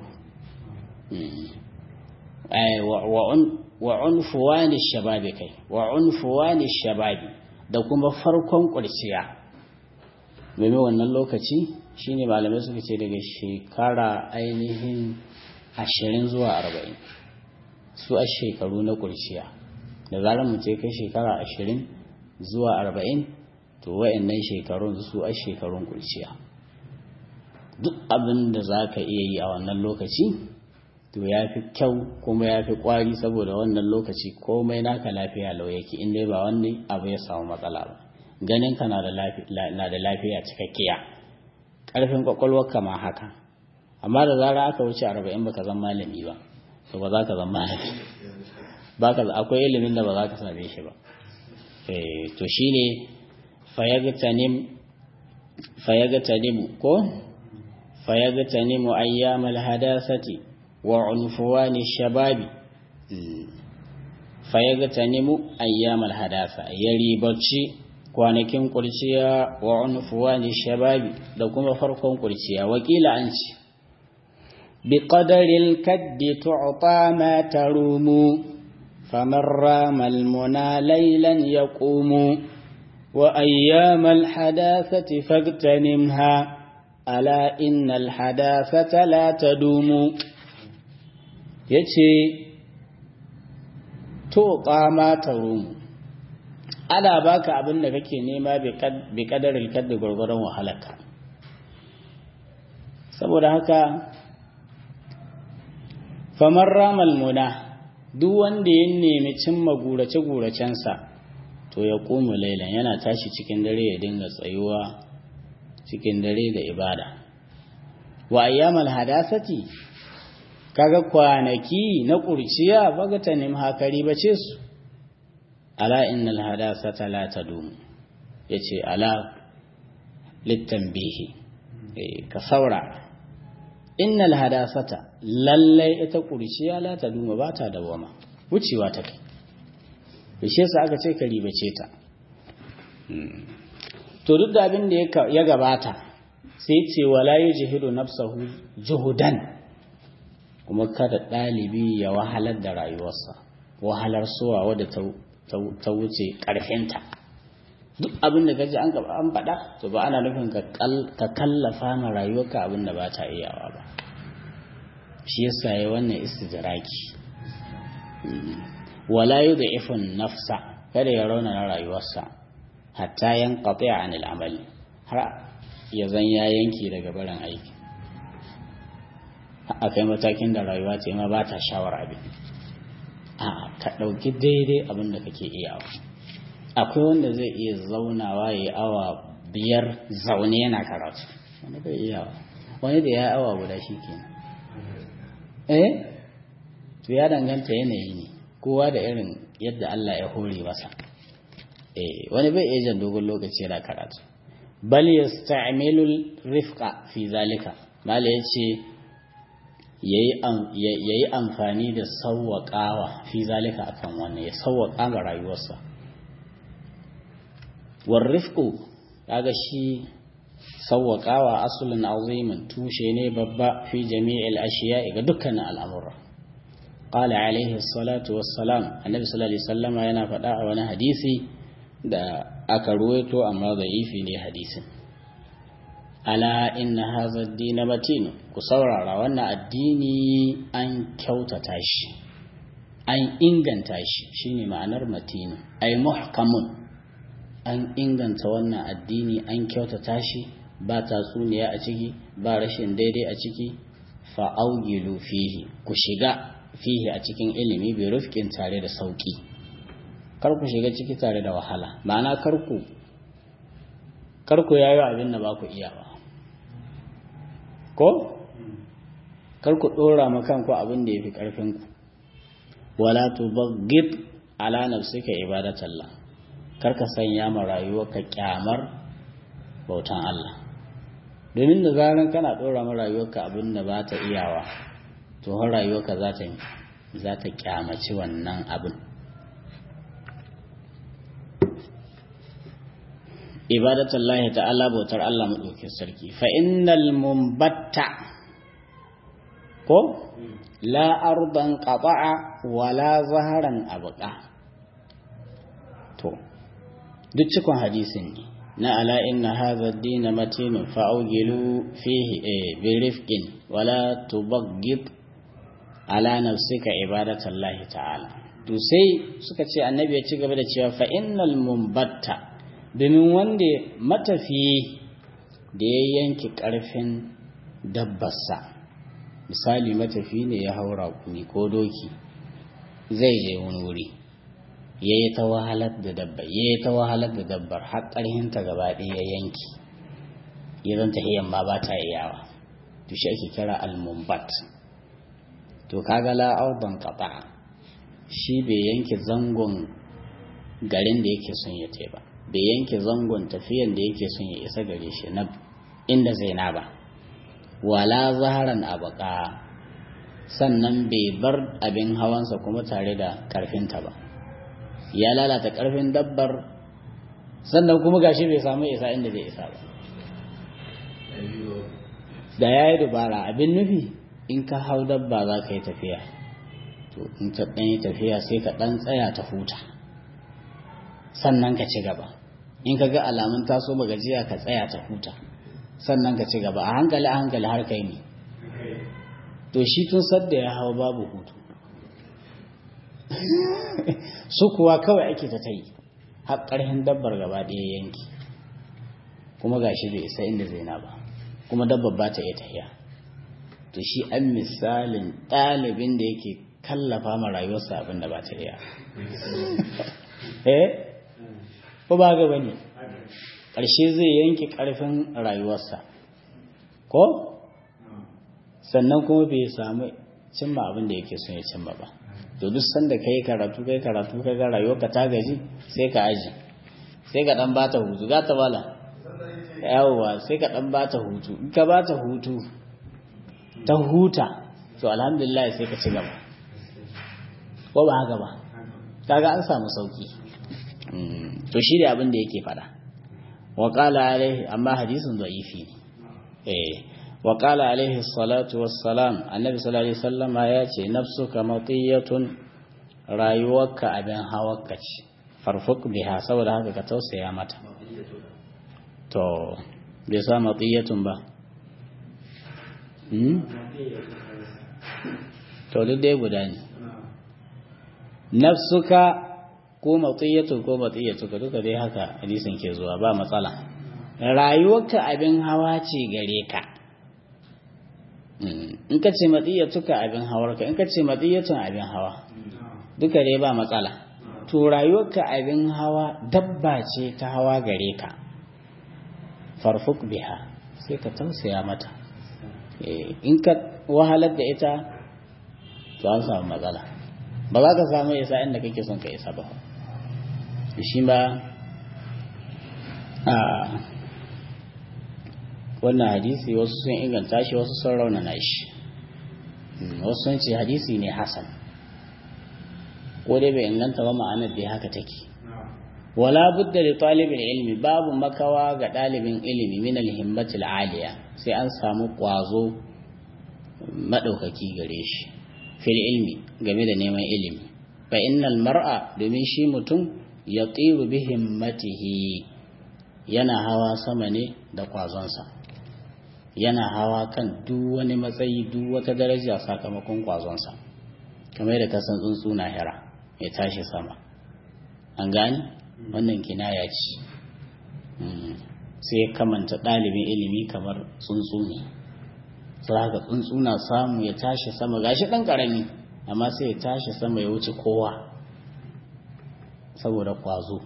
wa unfuwani shababi kai wa unfuwani shababi da kuma farkon ƙurciya domin wannan lokaci shine malamai suka ce daga shekara ainihin ashirin zuwa arba'in su a shekaru na ƙurciya da zarar mutum kai shekara ashirin zuwa arba'in to wa'annan shekarun su a shekarun ƙurciya duk abin da za ka iya yi a wannan lokaci to ya fi kyau kuma ya fi ƙwari saboda wannan lokaci komai naka lafiya lau yake in dai ba wani abu ya samu matsala ba ganin ka na da lafiya cikakkiya ƙarfin ƙwaƙwalwarka ma haka amma da zara aka wuce arba'in baka zan malami ba to ba za ka zan malami ba ka akwai ilimin da ba za ka same shi ba to shine fayagtanim fayagtanimu ko fayagtanimu ayyamal hadasati wa unfuwani shababi fayagtanimu ayyamal hadasa ya ribarci kwanakin kurciya wa unfuwani shababi da kuma farkon kurciya wakila an ce bi qadaril kaddi tu'ta ma tarumu faman rama almuna laylan yaqumu wa ayyamal hadathati fagtanimha ala innal hadathata la tadumu yace to ma tarumu ana baka abin da kake nema bi kadarin kadda gwargwaron wahalarka saboda haka famar ramal muna duk wanda ya nemi cimma gurace-guracensa to ya ƙumu lailan yana tashi cikin dare ya dinga tsayuwa cikin dare da ibada wa ayyamal hadasati kaga kwanaki na kurciya bagata nim hakari bace su ala innal hadasata la tadum yace ala litanbihi ka saura innal hadasata lallai ita kurciya la tadum ba ta dawama wucewa ta kai bishe sa aka ce ka ribace ta to duk da abin da ya gabata sai ce wala yujhidu nafsahu juhudan kuma kada ɗalibi ya wahalar da rayuwarsa wahalar suwa wadda ta wuce ƙarfinta duk abin da gaji an gaba an faɗa to ba ana nufin ka kallafa ma rayuwarka abin da ba ta iyawa ba shi yasa ya wannan istidraki wala yu da ifin nafsa kada ya rauna rayuwarsa hatta yan qati anil amali har ya zan ya yanki daga barin aiki a kai matakin da rayuwa ce ma ba ta shawar abin a ka ɗauki daidai abin da kake iyawa akwai wanda zai iya zaunawa ya yi awa biyar zaune yana karatu wani bai iyawa wani da ya yi awa guda shi ke eh to ya danganta yanayi ne kowa da irin yadda Allah ya hore masa eh wani bai iya jan dogon lokaci yana karatu bal yasta'milu rifqa fi zalika mala yace ya yi amfani da sauwaƙawa fi zalika akan wannan ya sauwaƙa ga rayuwarsa warrifku kaga shi sauwaƙawa asulin azimin tushe ne babba fi jami'il ashiya ga dukkanin al'amura qala alaihi salatu wassalam annabi sallallahu alaihi wasallama yana faɗa a wani hadisi da aka ruwaito amma da'ifi ne hadisin ala inna hadha ad-din matin ku saurara wannan addini an kyautata shi an inganta shi shine ma'anar matin ay muhkamun an inganta wannan addini an kyautata shi ba tatsuniya a ciki ba rashin daidai a ciki fa augilu fihi ku shiga fihi a cikin ilimi bi rufkin tare da sauki kar ku shiga ciki tare da wahala ma'ana karku karku yayi abin da ba ku iya ba ko karku dora ma kanku abin da yafi karfin ku wala tubaghid ala nafsika ibadatallah karka sanya ma rayuwarka kyamar bautan Allah domin da zaran kana dora ma rayuwarka abin da ba ta iyawa to har rayuwarka za ta za ta kyamaci wannan abin ibadatullahi ta'ala bautar Allah madaukakin sarki fa innal mumbatta ko la ardan qata'a wala zaharan abqa to duk cikon hadisin ne na ala inna hadha ad-din matin fa awgilu fihi bi rifqin wala tubaghid ala nafsika ibadatullahi ta'ala to sai suka ce annabi ya ci gaba da cewa fa innal mumbatta domin wanda matafiyi da ya yanki ƙarfin dabbarsa misali matafi ne ya haura kuni ko doki zai je wani wuri ya yi ta wahalar da dabbar ya yi ta wahalar da dabbar har ƙarhinta gaba ɗaya ya yanki ya zan tahiyan ma ba ta iyawa to shi ake kira almumbat to kaga la'auban qata shi bai yanke zangon garin da yake son ya ba bai yanke zangon tafiyan da yake son ya isa gare shi na inda zai na ba wala zaharan abaka sannan bai bar abin hawansa kuma tare da karfinta ba ya lalata karfin dabbar sannan kuma gashi bai samu isa inda zai isa ba da ya yi dubara abin nufi in ka hau dabba za ka yi tafiya to in ta ɗan yi tafiya sai ka ɗan tsaya ta huta sannan ka ci gaba in ka ga alamun taso ba gajiya ka tsaya ta huta sannan ka ci gaba a hankali a hankali har kai ne to shi tun sadda ya hau babu hutu su kuwa kawai ake ta tai har ƙarhin dabbar gaba ɗaya yanki kuma gashi bai isa inda zai na ba kuma dabbar ba ta iya tahiya to shi an misalin ɗalibin da yake kallafa ma rayuwarsa abin da ba ta iya eh ko ba ga bane ƙarshe zai yanke ƙarfin rayuwarsa ko sannan kuma bai samu cimma abin da yake son ya cimma ba to duk sanda kai karatu kai karatu kai ga rayuwarka ta gaji sai ka aji sai ka dan bata hutu ga ta bala yawwa sai ka dan bata hutu in ka bata hutu ta huta to alhamdulillah sai ka ci gaba ko ba haka ba kaga an samu sauki to shi da abin da yake fada wa qala alaihi amma hadisin da'ifi ne eh wa qala alaihi salatu wassalam annabi sallallahu alaihi wasallam ya ce nafsuka matiyatun rayuwarka abin hawarka ce farfuk biha saboda haka ka tausaya mata to bai sa matiyatun ba to duk dai guda ne nafsuka ko matiyatu ko matiyatu ka duka dai haka hadisin ke zuwa ba matsala rayuwarka abin hawa ce gare ka in ka ce matiyatuka abin hawarka in ka ce matiyatun abin hawa duka dai ba matsala to rayuwarka abin hawa dabba ce ta hawa gare ka farfuk biha sai ka tausaya mata in ka wahalar da ita to an samu matsala ba za ka samu isa inda kake son ka isa ba shi ba a wannan hadisi wasu sun inganta shi wasu sun raunana shi wasu sun ce hadisi ne hasan ko dai bai inganta ba ma'anar dai haka take wala budda li talibin ilmi babu makawa ga dalibin ilimi min al-himmatil aliya sai an samu kwazo madaukaki gare shi fil ilmi game da neman ilimi fa innal mar'a domin shi mutum ya tsiru bi himmatihi yana hawa sama ne da kwazonsa yana hawa kan duk wani matsayi duk wata daraja sakamakon kwazonsa kamar da kasan tsuntsu na hira ya tashi sama an gani wannan kinaya ce sai kamanta ɗalibin ilimi kamar tsuntsu ne sai haka tsuntsu na samu ya tashi sama gashi ɗan ƙarami amma sai ya tashi sama ya wuce kowa saboda kwazo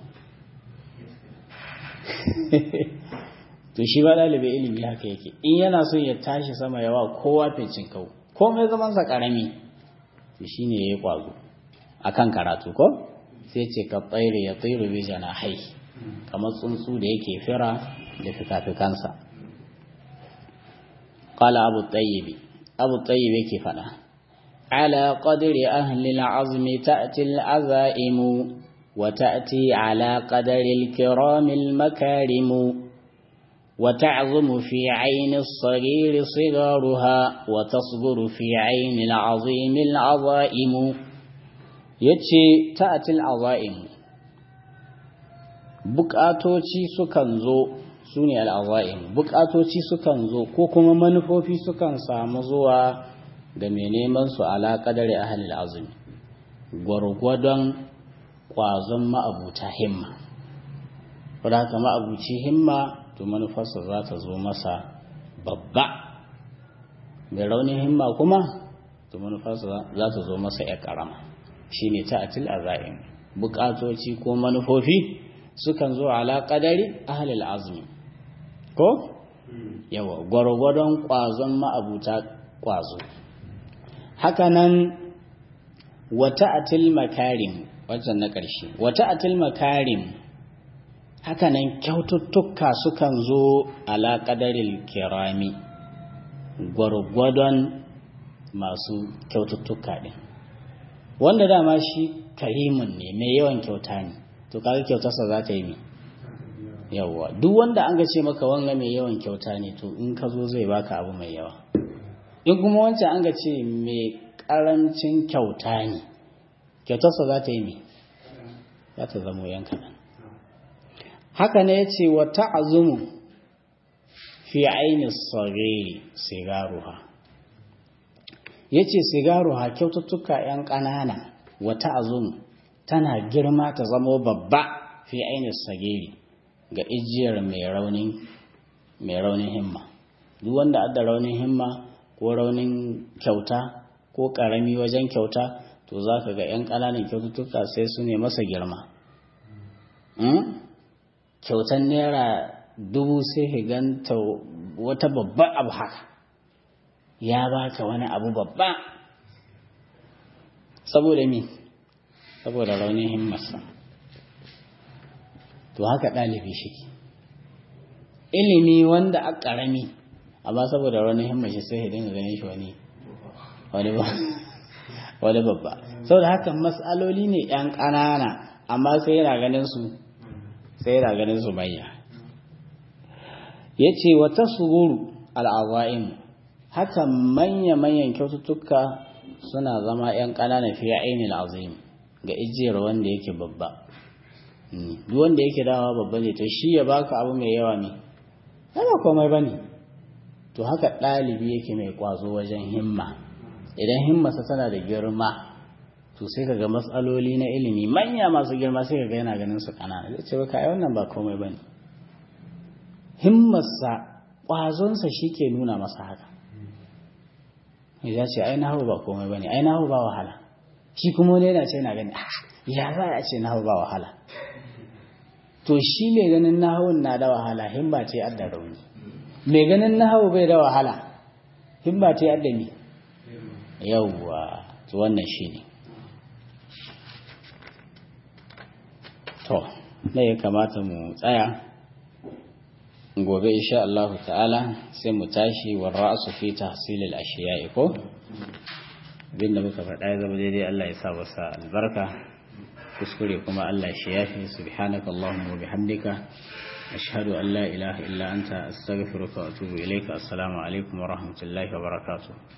to shi ba ɗalibin ilimi haka yake in yana son ya tashi sama yawa kowa fincin kau komai zamansa ƙarami to shi ne ya yi kwazo a kan karatu ko sai ce ka tsaire ya tsaire bai jana hai kamar tsuntsu da yake fira da fikafikansa قال أبو الطيب أبو الطيب كيف على قدر أهل العزم تأتي العزائم وتأتي على قدر الكرام المكارم وتعظم في عين الصغير صغارها وتصغر في عين العظيم العظائم يتشي تأتي العظائم بكاتوشي سكنزو su ne al'aza'im bukatoci sukan zo ko kuma manufofi sukan samu zuwa da mai neman su alaƙadare a halil azumi gwargwadon ƙwazon ma'abuta himma wadda haka ma'abuci himma to manufarsa za ta zo masa babba mai raunin himma kuma to manufarsa za ta zo masa ya ƙarama shi ne ta atil aza'im bukatoci ko manufofi sukan zo ala ƙadari a halil azumi ko yawa gwargwadon kwazon ma'abuta kwazo hakanan wata atil makarim wajen na ƙarshe wata atil makarim hakanan kyaututtuka sukan zo ala ƙadarin kirami gwargwadon masu kyaututtuka ɗin wanda dama shi karimin ne mai yawan kyauta ne to kaga kyautarsa za ta yi mai yawwa duk wanda an ga ce maka wanga mai yawan kyauta ne to in ka zo zai baka abu mai yawa in kuma wancan an ga ce mai karancin kyauta ne kyautarsa za ta yi mai za ta zamo yanka nan haka ne ya ce wa ta'azumu fi aini sagiri sigaruha ya ce sigaruha kyaututtuka 'yan ƙanana wata azum tana girma ta zamo babba fi ainihin sageri ga ijiyar mai raunin mai raunin himma duk wanda adda raunin himma ko raunin kyauta ko karami wajen kyauta to za ka ga 'yan ƙananan kyaututtuka sai su ne masa girma kyautan naira dubu sai ka ganta wata babba abu haka ya baka wani abu babba saboda mi saboda raunin himmarsa to haka ɗalibi shi ilimi wanda a ƙarami amma saboda raunin himmarsa sai ya dinga ganin shi wani wani babba saboda haka matsaloli ne 'yan ƙanana amma sai yana ganin su sai yana ganin su manya ya ce wata sururu al'aza'in haka manya-manyan kyaututtuka suna zama 'yan ƙananan fiye ainihin azim ga ijiyar wanda yake babba duk wanda yake dawa babba ne to shi ya baka abu mai yawa ne yana komai ba ne to haka ɗalibi yake mai ƙwazo wajen himma idan himmarsa tana da girma to sai kaga matsaloli na ilimi manya masu girma sai kaga yana ganin su kanana zai ce baka ai wannan ba komai bane himmarsa kwazonsa ke nuna masa haka ya ce ai nahu ba komai bane ai nahu ba wahala shi kuma wani yana ce yana gani ya za a ce nahu ba wahala to shi mai ganin nahun na da wahala himma ce adda rauni mai ganin nahu bai da wahala himma ce adda ni yawwa to wannan shine to ne ya kamata mu tsaya gobe insha Allah ta'ala sai mu tashi wa ra'su fi tahsil al-ashiya'i ko abinda muka faɗa ya zama daidai Allah ya sa wasa albarka kuskure kuma Allah shi yafi subhanaka allahumma wa bihamdika ashhadu an la ilaha illa anta astaghfiruka wa atubu ilayka assalamu alaikum wa rahmatullahi wa barakatuh